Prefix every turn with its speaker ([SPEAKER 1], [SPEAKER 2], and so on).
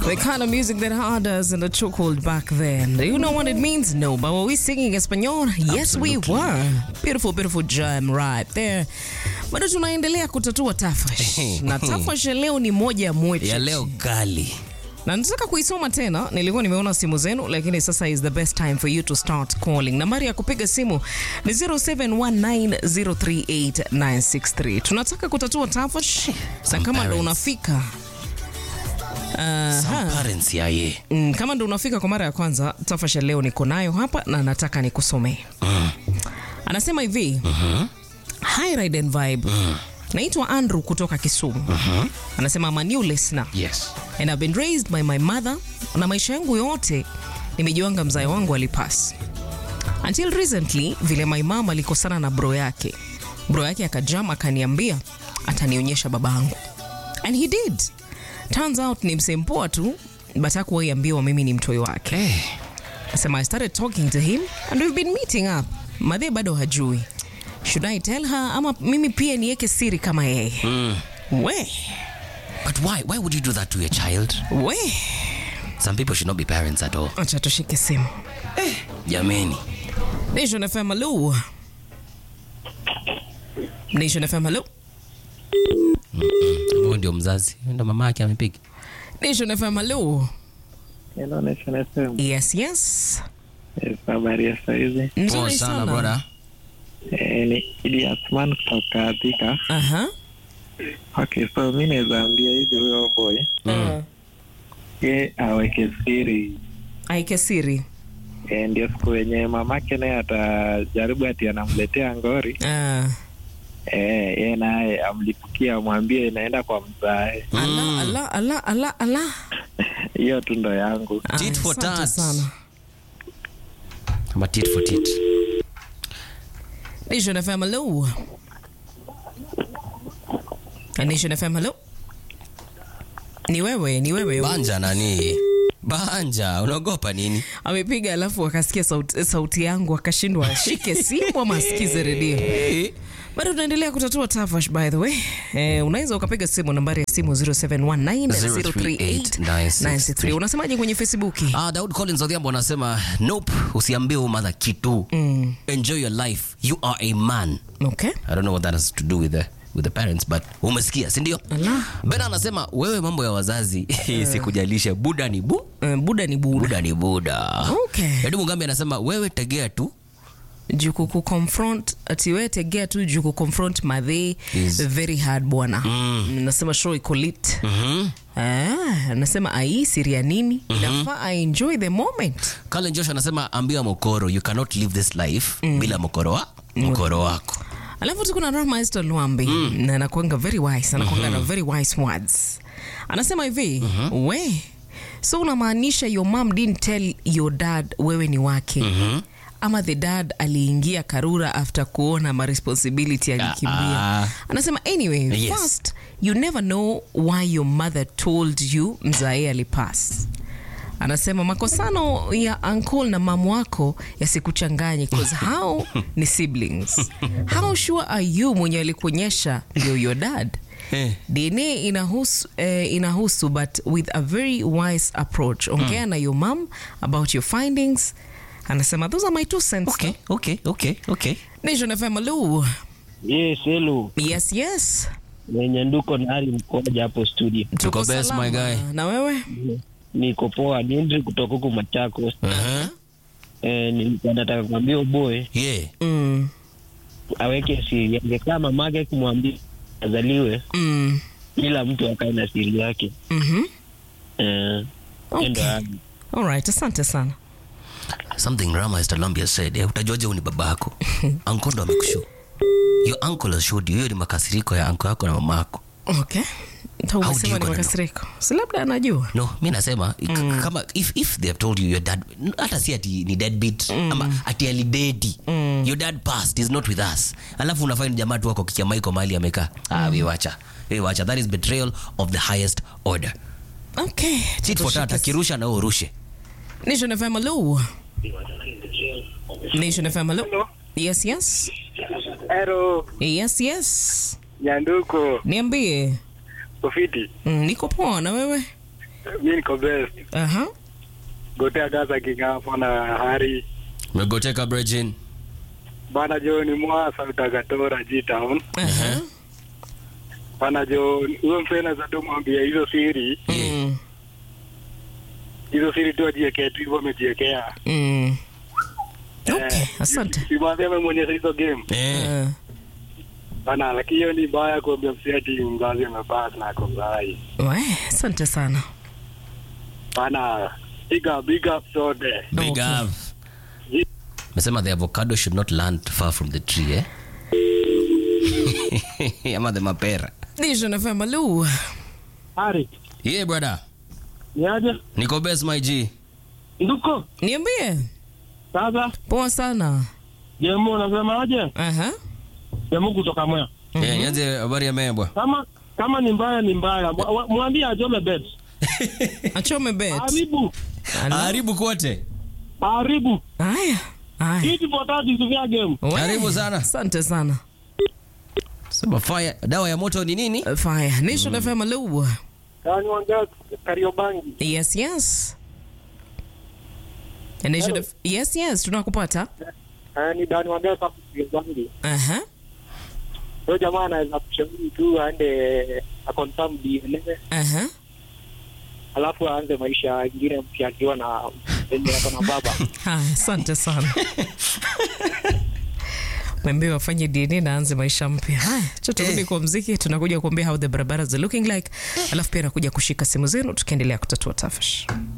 [SPEAKER 1] The kind of music that had us in the chokehold back then. Do you know what it means? No, but were we singing Espanol? Yes, we were. Beautiful, beautiful jam right there. Bado tunaendelea kutatua tafash na tafash ya leo ni moja mwetu
[SPEAKER 2] ya leo kali
[SPEAKER 1] na nataka kuisoma tena. Nilikuwa nimeona simu zenu, lakini sasa is the best time for you to start calling. Nambari ya kupiga simu ni 0719038963. Tunataka kutatua tafash, na kama ndo
[SPEAKER 2] parents.
[SPEAKER 1] unafika
[SPEAKER 2] Some parents yaye
[SPEAKER 1] Mm, kama ndo unafika kwa mara ya kwanza, tafasha leo niko nayo hapa na nataka nikusomee. Anasema hivi Hi Ride and Vibe. Naitwa Andrew kutoka Kisumu. Anasema I'm a new listener
[SPEAKER 2] yes
[SPEAKER 1] and I've been raised by my mother, na maisha yangu yote nimejiwanga mzae wangu alipas until recently, vile my mom alikosana na bro yake, bro yake akajam akaniambia atanionyesha babangu and he did. Turns out ni msempoa tu but hakuwahi ambiwa mimi ni mtoi wake.
[SPEAKER 2] hey.
[SPEAKER 1] Nasema I started talking to him and we've been meeting up. Madhe bado hajui. Should I tell her ama mimi pia niweke siri kama yeye? We,
[SPEAKER 2] but why why would you do that to your child
[SPEAKER 1] we.
[SPEAKER 2] some people should not be parents at all
[SPEAKER 1] Acha tushike simu.
[SPEAKER 2] jameni
[SPEAKER 1] Nation FM, hello. Nation FM, hello.
[SPEAKER 2] huyo ndio mzazi Huyo ndio mama yake amepiga
[SPEAKER 1] Nation FM, hello.
[SPEAKER 3] Hello, Nation FM.
[SPEAKER 1] Yes, yes.
[SPEAKER 3] Yes, habari ya saizi.
[SPEAKER 2] poa
[SPEAKER 1] Nzuri
[SPEAKER 2] sana
[SPEAKER 1] sana.
[SPEAKER 2] brother
[SPEAKER 3] Eh, ni Idi Asman kutoka Thika.
[SPEAKER 1] Aha.
[SPEAKER 3] Okay, so mi naweza ambia hivi huyo boy
[SPEAKER 1] Uh,
[SPEAKER 3] ye aweke siri
[SPEAKER 1] aike siri.
[SPEAKER 3] eh, ndio siku yenye mamake naye atajaribu ati anamletea ngori
[SPEAKER 1] Ah.
[SPEAKER 3] eh, ye naye amlipukia amwambie inaenda kwa mzae.
[SPEAKER 1] Ala, ala, ala, ala, ala.
[SPEAKER 3] Hiyo tu ndo yangu.
[SPEAKER 1] Ah,
[SPEAKER 2] Tit for
[SPEAKER 1] asante
[SPEAKER 2] tat.
[SPEAKER 1] sana.
[SPEAKER 2] ama tit for tit
[SPEAKER 1] Nation FM, hello. Nation FM, hello. Ni wewe, ni wewe.
[SPEAKER 2] banja nani banja unaogopa nini
[SPEAKER 1] Amepiga alafu akasikia sauti, sauti yangu akashindwa ashike simu ama asikize redio. Bado tunaendelea kutatua tafash by the way. Eh, unaweza ukapiga simu nambari ya simu 0719038963. Unasemaje kwenye Facebook?
[SPEAKER 2] Ah, Daud Collins Odhiambo anasema nope, usiambie huyu mother kitu. Enjoy your life. You are a man.
[SPEAKER 1] Okay.
[SPEAKER 2] I don't know what that has to do with the with the parents but umesikia, si ndio?
[SPEAKER 1] Ala.
[SPEAKER 2] Ben anasema wewe mambo ya wazazi sikujalisha. Buda ni bu,
[SPEAKER 1] Eh, buda ni buda.
[SPEAKER 2] buda ni buda.
[SPEAKER 1] Okay.
[SPEAKER 2] Edu Mugambi anasema wewe tegea tu.
[SPEAKER 1] Juu kuku confront ati wewe tegea tu juu ku confront madhe
[SPEAKER 2] Is-
[SPEAKER 1] very hard bwana. Nasema show iko lit.
[SPEAKER 2] Mhm.
[SPEAKER 1] Ah, nasema ai siri ya nini? Inafaa I enjoy the moment.
[SPEAKER 2] Colin Josh anasema ambia mokoro you cannot live this life bila mokoro wa mokoro wako.
[SPEAKER 1] alafu tuko na Rahma Esther Luambi na anakuanga very wise anakuanga na very wise words anasema hivi we so unamaanisha your mom didn't tell your dad wewe ni wake ama the dad aliingia karura after kuona ma responsibility alikimbia
[SPEAKER 2] Ah.
[SPEAKER 1] anasema anyway
[SPEAKER 2] Yes.
[SPEAKER 1] first you never know why your mother told you mzae alipass anasema makosano ya uncle na mamu wako yasikuchanganye cause how ni siblings how sure are you mwenye alikuonyesha ndio your dad
[SPEAKER 2] Eh.
[SPEAKER 1] dna inahusu, eh, inahusu but with a very wise approach ongea na your mom about your findings anasema those are my two cents
[SPEAKER 2] Okay, okay, okay, okay.
[SPEAKER 1] nation fm hello
[SPEAKER 4] Yes, hello.
[SPEAKER 1] yes yes
[SPEAKER 4] Mwenye nduko na hali mkoja hapo studio.
[SPEAKER 2] Tuko best, my guy.
[SPEAKER 1] na wewe
[SPEAKER 4] Niko poa, ni Henry kutoka huku Machakos.
[SPEAKER 2] Uh-huh.
[SPEAKER 4] Eh, nilikuwa nataka kuambia boy
[SPEAKER 2] Yeah.
[SPEAKER 1] mm.
[SPEAKER 4] aweke siri. Angekaa mamake kumwambia azaliwe,
[SPEAKER 1] Mm.
[SPEAKER 4] kila mtu akae na siri yake.
[SPEAKER 1] Mhm.
[SPEAKER 4] Eh,
[SPEAKER 1] Okay.
[SPEAKER 4] ndo yangu.
[SPEAKER 1] Alright, asante sana
[SPEAKER 2] Something Rama Esther said, eh, utajuaje huyu ni babako? Uncle ndo amekushow. Your uncle has showed you. Hiyo ni makasiriko ya uncle yako na mama yako.
[SPEAKER 1] okay Ta
[SPEAKER 2] How do
[SPEAKER 1] umesema
[SPEAKER 2] you
[SPEAKER 1] ni
[SPEAKER 2] gonna
[SPEAKER 1] makasiriko si labda anajua
[SPEAKER 2] No, mi nasema mm. kama if, if they have told you your dad hata si ati ni deadbeat mm. ama ati alidedi mm. your dad passed is not with us alafu unafind jamaa tu wako kikiamaiko mahali amekaa ah, we wacha we wacha that is betrayal of the highest order
[SPEAKER 1] okay
[SPEAKER 2] tit for tat akirusha na wewe urushe
[SPEAKER 1] Nation FM hello Nation FM hello yes yes
[SPEAKER 3] Hello,
[SPEAKER 1] yes yes
[SPEAKER 3] Nyanduko,
[SPEAKER 1] niambie
[SPEAKER 3] Ufiti.
[SPEAKER 1] mm, niko poa na wewe
[SPEAKER 3] mi niko best.
[SPEAKER 1] Aha.
[SPEAKER 3] Gotea Gaza Kingapo na Hari.
[SPEAKER 2] Umegoteka Brejin.
[SPEAKER 3] Bana jo ni mwasa utagatora G-Town.
[SPEAKER 1] Aha.
[SPEAKER 3] Bana jo huyo msee za tu mwambia hizo siri,
[SPEAKER 1] Mm.
[SPEAKER 3] hizo siri tu ajiekee tu hivyo amejiekea.
[SPEAKER 1] Mm. Okay,
[SPEAKER 3] Eh,
[SPEAKER 1] asante.
[SPEAKER 3] Si mwambie amemwonyesha hizo game.
[SPEAKER 2] Eh.
[SPEAKER 1] Eh,
[SPEAKER 3] Bana lakini hiyo ni mbaya kuambia msee ati mzazi amepata na ako mzai.
[SPEAKER 1] we, asante sana.
[SPEAKER 3] Bana big up, big up sote.
[SPEAKER 2] Big
[SPEAKER 1] Okay.
[SPEAKER 2] up. Mesema the avocado should not land far from the tree, eh? Ama the mapera.
[SPEAKER 1] Nation FM, hello.
[SPEAKER 4] Hari,
[SPEAKER 2] Yeah, brother.
[SPEAKER 4] niaje?
[SPEAKER 2] Niko best my G.
[SPEAKER 4] Nduko,
[SPEAKER 1] Niambie.
[SPEAKER 4] sasa
[SPEAKER 1] Poa sana.
[SPEAKER 4] jemu unasemaje?
[SPEAKER 1] Aha.
[SPEAKER 4] Jemu kutoka Mwea.
[SPEAKER 2] Yeah, nianze habari ya mebwa.
[SPEAKER 4] Kama kama ni mbaya ni mbaya, Mwa- wa- mwambie ajome bet.
[SPEAKER 1] Achome bet.
[SPEAKER 4] Haribu,
[SPEAKER 1] Ala.
[SPEAKER 2] Haribu kote.
[SPEAKER 4] haribu.
[SPEAKER 1] Haya. Haya.
[SPEAKER 4] Kiti potati sivya game.
[SPEAKER 1] We,
[SPEAKER 2] Karibu sana.
[SPEAKER 1] Asante sana.
[SPEAKER 2] Sema fire, dawa ya moto ni nini?
[SPEAKER 1] Uh, Fire. Nation FM, hello.
[SPEAKER 3] Kani wanga Kariobangi.
[SPEAKER 1] Yes, yes. Nation F- yes, yes, tunakupata.
[SPEAKER 3] ni Dani wanga kwa Kariobangi.
[SPEAKER 1] Aha.
[SPEAKER 3] Huyo jamaa anaweza kushauri tu aende aconfirm DNA
[SPEAKER 1] Aha.
[SPEAKER 3] alafu aanze maisha ingine mpya akiwa na enye ako na baba.
[SPEAKER 1] Haya, asante sana. Mwambie wafanye DNA na anze maisha mpya. Haya, cha turudi kwa mziki, tunakuja kuambia how the barabaras are looking like, alafu pia nakuja kushika simu zenu tukiendelea kutatua tafash.